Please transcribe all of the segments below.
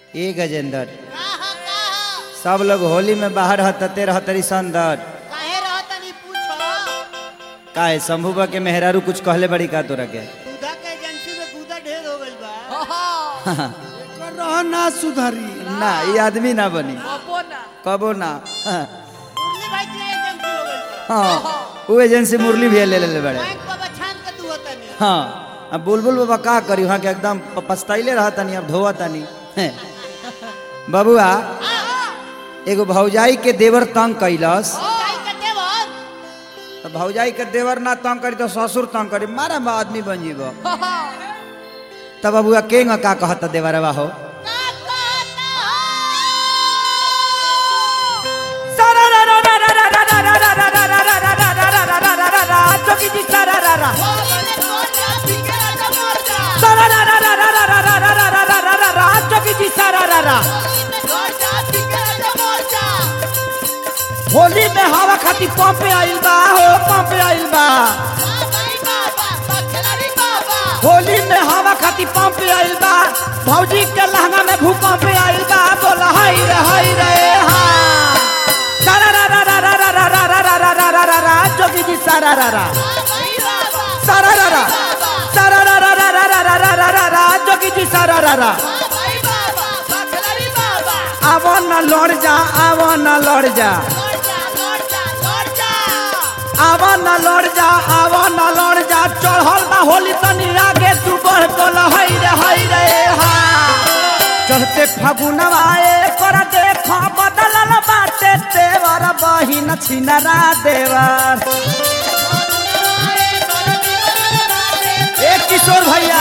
ए गजेंद्र कहा कहा सब लोग होली में बाहर हतते रहतरी संदर काहे रहतनी पूछो काहे शंभुबा के मेहरारू कुछ कहले बड़ी का तोरा के दूधा के एजेंसी में दूधा ढेर हो गइल बा एकर रह ना सुधरी ना ये आदमी ना बनी अपो ना कबो ना हाँ, मुरली भाई के एजेंसी हो गइल बा हाँ वो एजेंसी मुरली भी ले ले बड़े बैंक बाबा छान के तू होतनी हाँ अब बुलबुल बाबा का करी वहाँ के एकदम प- पछताइले रहतनी अब धोवतनी हैं। बबुआ एगो भौजाई के देवर तंग कैलस काई के देवर तो भौजाई के देवर ना तंग करी तो ससुर तंग करी मारा बा आदमी बन जीब तब बबुआ के का कहता देवरवा हो का कहता होली में कौन जा बिगड़ा तो मर जा होली में कौन जा बिगड़ा तो मर जा होली में हवा खाती पंप आइल बा हो पंप आइल बा बाबा बाबा बखलारी बाबा होली में हवा खाती पंप आइल बा भौजी के लहंगा में भूकंप आइल बा बोला हाय रे हाय रे हा सारा रा रा रा रा रा रा रा रा रा रा रा रा रा जोगी जी सारा रा रा बाबा बाबा सारा रा रा सारा रा रा रा रा रा रा रा रा रा रा जोगी जी सारा रा रा बाबा बाबा बखलारी बाबा आवो न लड़ जा आवो न लड़ जा लौट जा लौट जा लौट जा आवो न लड़ जा आवो न लड़ जा चढ़ल बा होली तनी आगे तू बढ़ बोला हाय रे हाय रे हा चढ़ते फागुनवा कर देख बदलल बाटे देवर बहिन छिनरा देवर ए किशोर भैया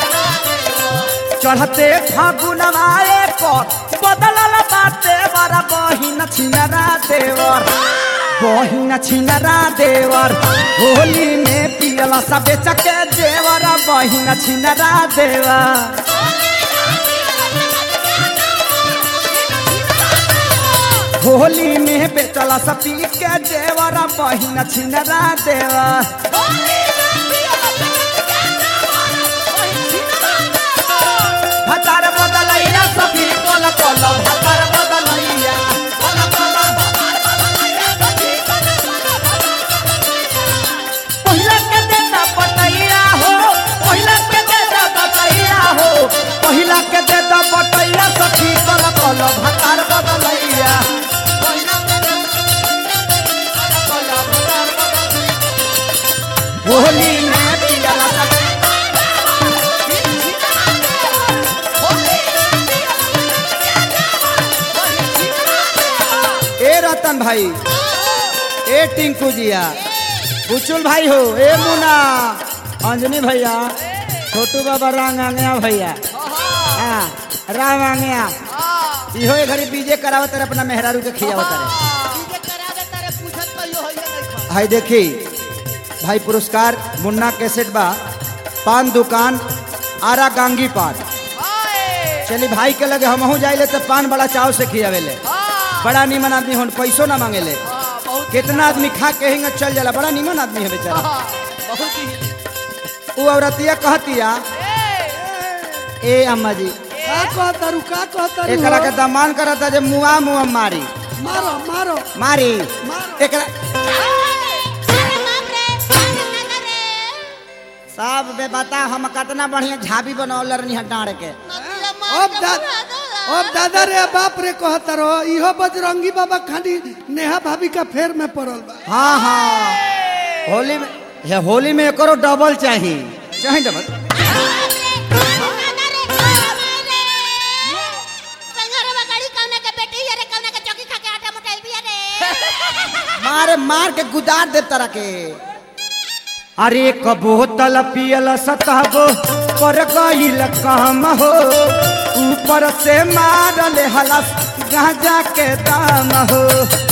चढ़ते फागुनवा पर बदलल बाटे देवर बहिन छिनरा देवर बहिन छिनरा देवर होली में पियला सबे चके देवर बहिन छिनरा देवर होली में बेचला सपी के देवरा बहिन छिनरा देवा भतार बदलैया सपी कोल कोल भतार बदलैया पहिला के देता बटैया हो पहिला के देता बटैया हो पहिला के देता बटैया सखी कोल कोल भतार बदलैया होली में पियला सपी ए रतन भाई ए टिंकू जिया बुचुल भाई हो ए मुना अंजनी भैया छोटू बाबा रांग आंगया भैया हाँ राम आंगया इहो ए घड़ी बीजे करावत रहे अपना मेहरारू के खियावत रहे डीजे करा दे तारे पूछत कहियो होइए नहीं खा भाई देखी भाई पुरस्कार मुन्ना कैसेट बा पान दुकान आरा गांगी पान चली भाई के लगे हमहू जाइले तो पान बड़ा चाव से खियावेले बड़ा निमन आदमी होन पैसो ना मांगेले कितना आदमी खा के हिंग चल जाला बड़ा निमन आदमी है बेचारा वो औरतिया कहतिया ए अम्मा जी का कहतारू का कहतारू एकरा हो? के दमान करता जे मुआ मुआ मारी मारो मारो मारी मारो एकरा सब बे बता हम कितना बढ़िया झाबी बनौले रहनी है डाँड़ के अब दा अब दादा रे बाप रे कहतारो इहो बजरंगी बाबा खाली नेहा भाभी का फेर में पड़ल बा हाँ हाँ होली में हे होली में एकरो डबल चाहिए चाहिए डबल मारे मार के गुदार दे तरह के अरे एक बोतल पियल सतहबो पर गईल काम हो ऊपर से मारल हलस गांजा के दाम हो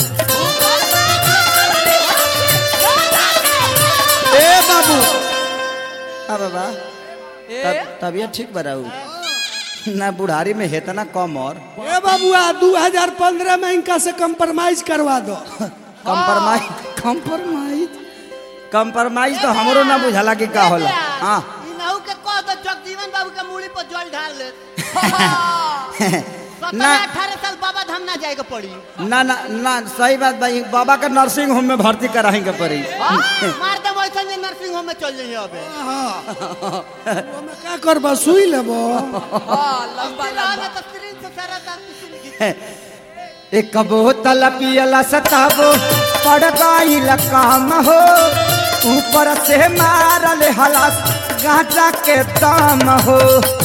ए बाबू आ बाबा तब तबियत ठीक बराऊ ना बुढ़ारी में है तना कम और ए बाबुआ 2015 में इनका से कंप्रोमाइज करवा दो कंप्रोमाइज कंप्रोमाइज कंप्रोमाइज तो हमरो ना बुझाला कि का होला हाँ इनहू के कह दो जगजीवन बाबू के मूड़ी पर जल ढाल ले सत्रह अठारह साल बाबा धाम ना जाएगा पड़ी ना ना ना सही बात भाई बाबा का नर्सिंग होम में भर्ती कराएंगे पड़ी हाँ, मार दे वैसा जे नर्सिंग होम में चल जाइए अबे ओमे का करबा सुई लेबो हाँ लंबा लंबा लंबा तो स्क्रीन से सारा दांत किसी ने एक बोतल पियला सताबो पड़ गईल काम हो ऊपर से मारल हलास गांजा के दाम हो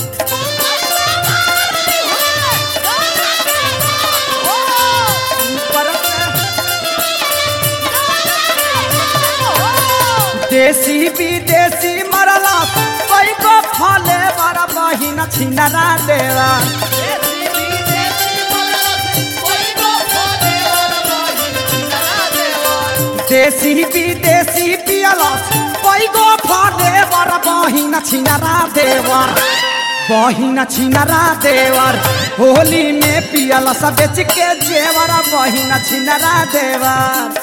ऊपर से देसी विदेशी मरला पैगो फले बड़ा बहिन छिनरा देवा देसी विदेशी पियला पैगो फले बड़ा बहिन छिनरा देवर बहिन छिनरा देवर होली में पियला सब बेच के जेवर बहिन छिनरा देवर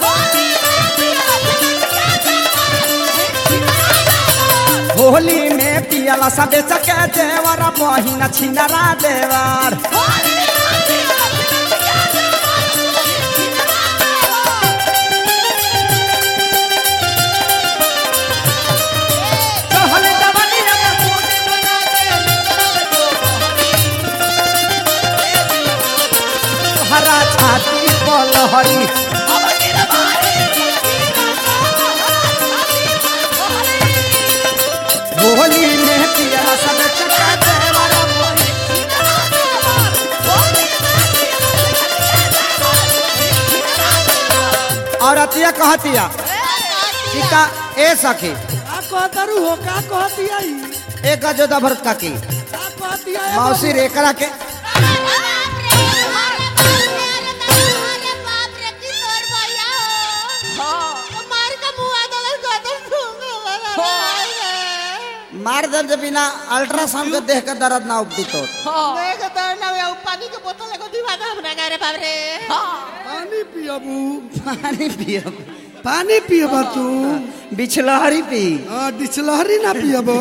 होली में पियला सब बेच के जेवर बहिन छिनरा देवर कहल जवानिया में फूट बना के हरा छाती पलहरी होली में पियला सब चका देवर औरतिया कहतिया कि का ए सखी का कहतरू हो का कहतिया ई एक अजोदा भरत का की का कहतिया ए मौसी रेकरा के मार दर्द जब बिना अल्ट्रासाउंड के देख के दर्द ना उपदी तो पानी के बोतल एगो दीवाना हमरा गारे बाप रे पानी पियबू पानी पियो पानी पियबा तू बिछलहरी पी हां डिचलहरी ना पियबो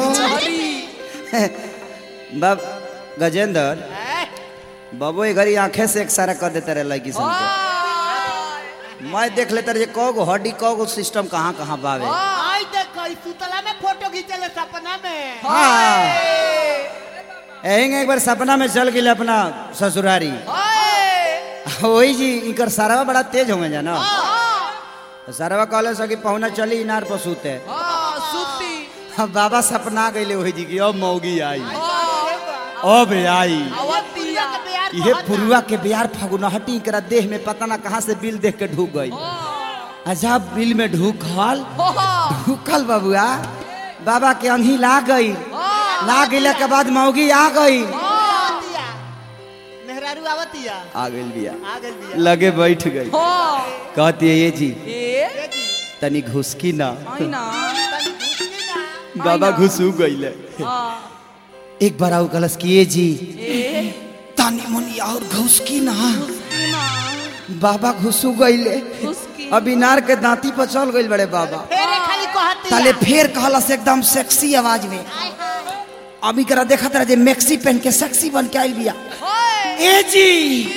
बाब गजेंद्र बाबू ये घरी आंखें से एक सारा कर देते रहे लड़की सन के मैं देख लेते रहे कौ गो हड्डी कौ गो सिस्टम कहाँ कहाँ बावे आई देख ई सुतला में फोटो खींचले सपना में हाँ यही एक बार सपना में चल गई अपना ससुरारी वही जी इनकर सारा बड़ा तेज होंगे जाना सारा कहले सकी पहुना चली इनार पर सूते सुती अब बाबा सपना गईले वही जी की अब मौगी आई अब आई अवतिया ये पुरुआ के बिहार फगुनहटी करा देह में पता ना कहाँ से बिल देख के ढूक गई अजब बिल में ढूकल ढूकल बबुआ बाबा के अंधी ला गई ला गईला के बाद मौगी आ गई आवतिया मेहरारू आवतिया आ गई बिया आ गइल बिया लगे बैठ गई कहती है ये जी ए तनी घुसकी ना आईना तनी घुसकी ना बाबा घुसू गईले हाँ एक बार आऊ कलस की ये जी ए तानी मुनी और घुसकी ना ना बाबा घुसू गईले उसकी अब इनार के दांती पर चल गई बड़े बाबा फेरे खाली कहती ताले फेर कहलस एकदम सेक्सी आवाज में अभी करा देखा तरह जे मैक्सी पहन के सेक्सी बन के आइल बिया ए जी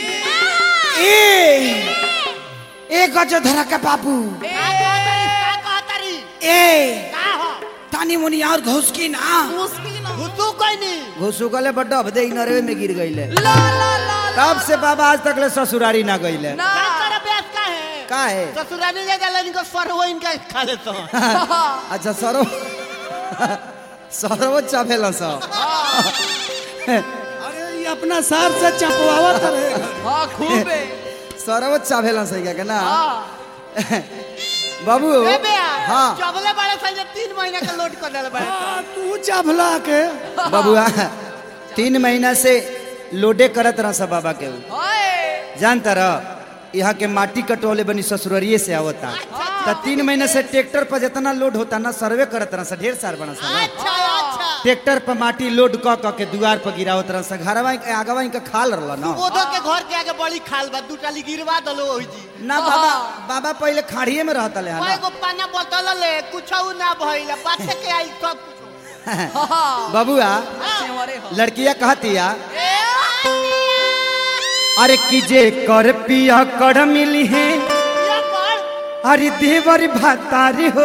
ए ए गजो धरा के बाबू का कहतरी का कहतरी ए का हो तानी मुनी और घुसकी ना उसकी ना घुसू कोई नहीं घुसू गले बड्डा अबदे नरवे में गिर गईले ला ला ला तब से बाबा आज तक ले ससुरारी ना गईले ना का कर बेस का है का है ससुराली ले जाला इनको सरवो इनका खा लेता हूं अच्छा सरो सरो चाभेला सा अरे ये अपना सार से चपवावत रहेगा हाँ खूब है सरो चाभेला सही का ना हाँ बाबू ए बेया हाँ चबले बड़े साइज तीन महीना का लोड कर देले बड़े आ, तू चभला के बबुआ तीन महीना से लोडे करत रहा सब बाबा के ऊ। ओए जानता रह यहाँ के माटी कटोले बनी ससुररिये से आवता तो तीन महीने से ट्रैक्टर पर जितना लोड होता ना सर्वे करत रहा ढेर सार बना सा ना। अच्छा अच्छा ट्रैक्टर पर माटी लोड क क के दुआर पर गिरावत रहा सा घरवा के आगवा इनका खाल रहला ना ओधो के घर के आगे बड़ी खाल बा दू टाली गिरवा दलो ओही जी ना बाबा बाबा पहले खाड़िए में रहता ले कोई को पाना बोतल ले कुछ ना भइला बात के आई सब कुछ बबुआ सेवरे हो लड़किया कहतिया अरे कीजे कर पिया कर मिली है या कर अरे देवर भातारी हो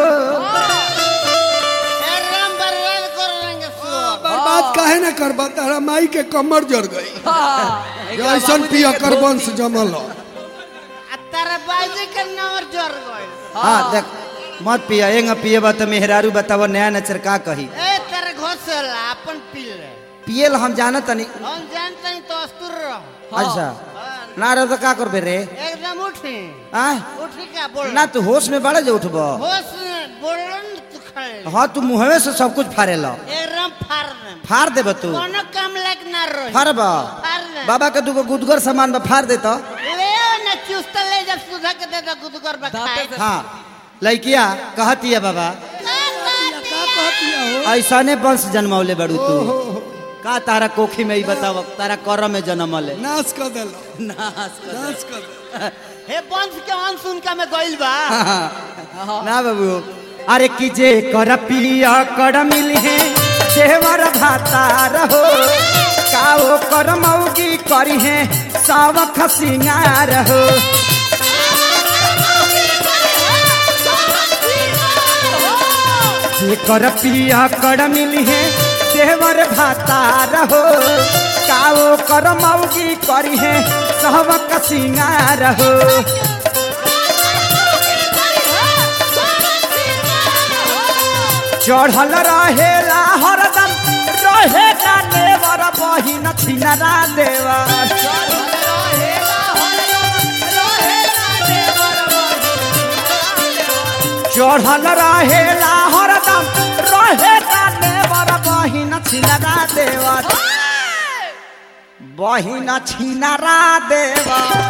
ए राम बर्बाद कर देंगे सुअर बर्बाद काहे ना करबा तारा माई के कमर जड़ गई हाँ ऐसन पिया कर वंश जमल ह। आ तारा बाजी के नंबर जोर गइल हाँ देख मत पिया एंग पिएबा तो मेहरारू बताव नया नचर का कही ए तेरे घोसला अपन पी ले पियल हम जानत तनी हम जानते हैं तो अस्तुर रहो अच्छा हाँ, ना रह तो का करबे रे एकदम उठी आ उठी का बोल ना तू होश में बड़े जो उठबो होश में बोलन तू खड़े हाँ तू मुहवे से सब कुछ फाड़े लो एकदम फाड़ दे फाड़ देब तू कोनो काम लायक ना रही फाड़ब फाड़ दे बाबा के दूगो गुदगर सामान बा फाड़ दे तो ले ना चुस्त ले जब सुधा के दे दो गुदगर बखाए दांते हाँ लड़किया कहती है बाबा का कहतिया हो ऐसने वंश जन्मौले बड़ू तू का तारा कोखी में ही बताव तारा कर में जन्मले नाश कर देलो नाश कर। नाश कर दे हे वंश के अंश उनका में गइल बा ना बाबू अरे कीजे कर पिया कर मिली है देवर भाता रहो काओ कर मौगी करी है सावख सिंगार हो जे कर पिया कर मिली है देवर भाता रहो काओ कर मौगी करी है सावख सिंगार हो चढ़ल रहेला हरदम रहे का देवर बहिन छिनरा देवर चढ़ल रहेला हरदम रहे का देवर बहिन छिनरा देवर बहिन छिनरा देवर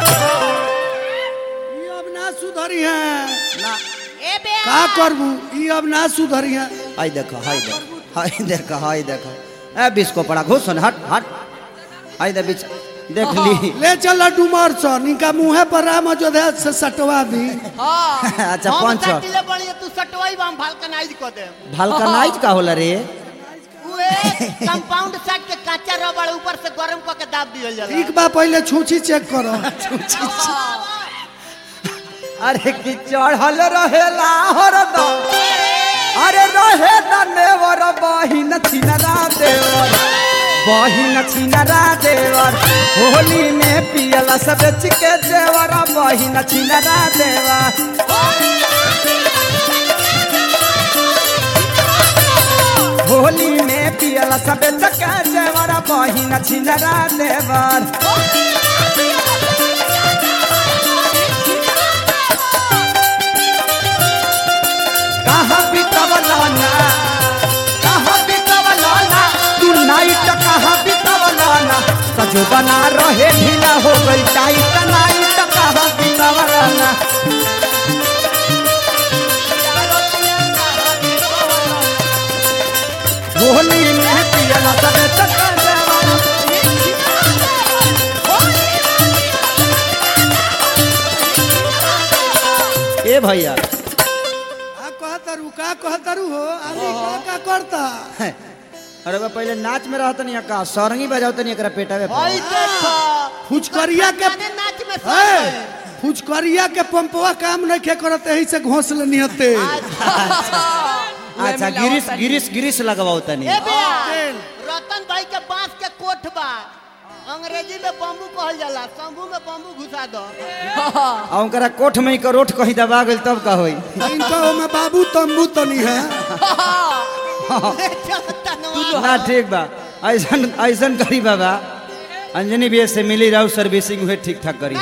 ई अब ना सुधरी है ना ए बे का करबू ई अब ना सुधरी है हाय देखो हाय देखो हाय देखो हाय देखो ए बिस्को पड़ा घुसन हट हट हाय दे बिच देख ली ले चल डुमर स निका मुहे पर राम अयोध्या से सटवा दी हाँ अच्छा हम पंच सटिले बढ़िया तू सटवाई बा हम भालकनाइज कर दे भालकनाइज का होला रे उए कंपाउंड सेट के काचा रबड़ ऊपर से गरम क के दाब दियल जाला ठीक बा पहले छूछी चेक करो अरे कि चढ़ल रहेला हरदम अरे रहे न नेवर बहिन छिनरा देवर बहिन छिनरा देवर होली में पियला सब चिके देवर बहिन छिनरा देवर होली में पियला सब चिके देवर बहिन छिनरा देवर कहाँ बितवलाना कहाँ बितवलाना तू नाइट कहाँ बितवलाना सजो बना रहे ढीला हो गई टाइट नाइट कहाँ बितवलाना होली में पियला सबे चक्कर देवाना ए भैया का कहतरू का कहतरू हो आदमी का का करता अरे बा पहले नाच में रहत नहीं का सरंगी बजावत नहीं एकरा पेटावे पर। ओई देखो फुचकरिया के माने नाच में है सब फुचकरिया के पंपवा काम नहीं खे करत यही से घोंसले निहते अच्छा गिरिस गिरिस गिरिस लगवाओ तनी ए बेया रतन भाई के बांस के कोठ बा अंग्रेजी में बम्बू कहल जाला शंभू में बम्बू घुसा दो आ उनकरा कोठ में ही करोठ कहीं दबा गइल तब का होई इनका ओमे बाबू तंबू तनी है तनवा ना ठीक बा ऐसन ऐसन करी बाबा अंजनी भी से मिली रहू सर्विसिंग हुए ठीक ठाक करी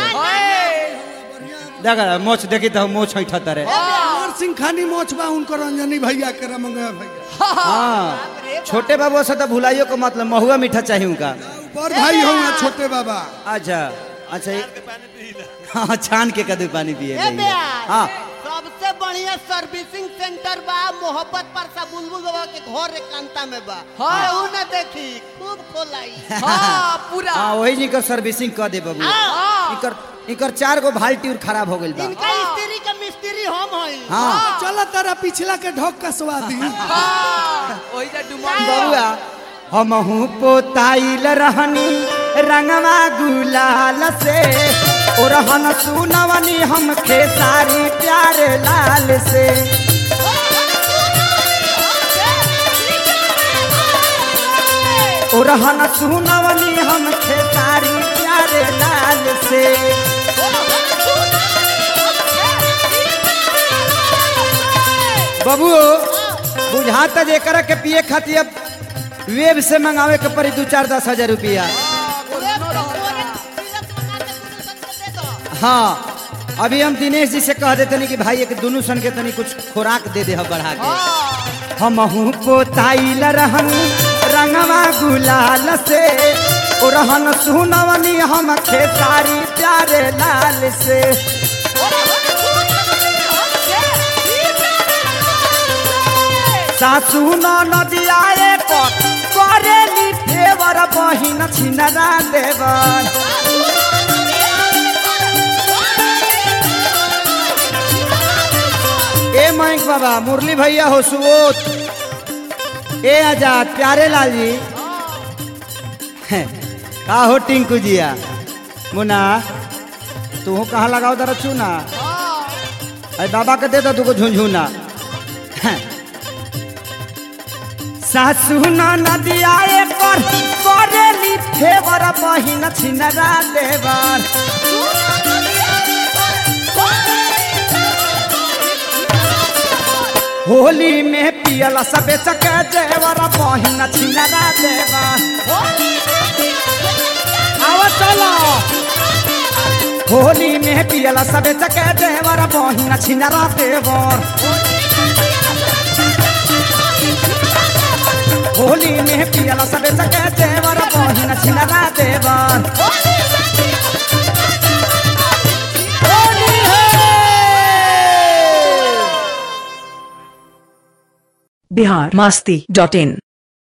देखा मोच देखी तो मोच ऐठा तरे कुंवर सिंह खानी मोचबा उनकर रंजनी भैया के रमंगा भैया हाँ छोटे बाबू से तो भुलाइयो को मतलब महुआ मीठा चाहिए उनका पर भाई हो छोटे बाबा अच्छा अच्छा ये- हाँ छान के कदू पानी पिए ए गई बेया हाँ सबसे बढ़िया सर्विसिंग सेंटर बा मोहब्बत पर सा बुलबुल बाबा के घर एकांता में बा हाँ। केहू न देखी खूब खोलाई हाँ पूरा हाँ वही जी कर सर्विसिंग कर दे बाबू हाँ। इकर इकर चार गो बाल्टी और खराब हो गइल बा इनका स्त्री के मिस्त्री हम हई हाँ चल तारा पिछला के ढोक कसवा दी हाँ वही जा डुमर बबुआ हमहू पोताइल रहनी रंगवा गुलाल से ओरहन सुनवनी हम खेसारी प्यारे लाल से ओरहन सुनवनी हम खेसारी प्यारे लाल से बाबू बुझाता जे कर के पिए खातिर अब वेब से मंगावे के पड़ी दू चार दस हजार रुपया हाँ अभी हम दिनेश जी से कह देते नहीं कि भाई एक दोनों सन के तनी कुछ खुराक दे दे हम बढ़ा के हम पोताइल रहन रंगवा गुलाल से ओ रहन सुनवनी हम खेसारी प्यारे लाल से सासू न नदिया पर करेली फेवर बहिन छिनरा देवर ए मयंक बाबा मुरली भैया हो सुबोध ए आजाद प्यारे लाल जी का हो टिंकू जिया मुना तू कहाँ लगाओ दर चूना अरे बाबा के दे दो तुको झुंझुना सासू न नदिया पर करेली फेवर बहिन छिनरा देवर होली में पियल सबे चके जेवर बहिन छिनरा देवर आवा चलो होली में पियल सबे चके देवर बहिन छिनरा देवर होली में पियल सबे चके देवर बहिन छिनरा देवर होली है बिहार मस्ती डॉट इन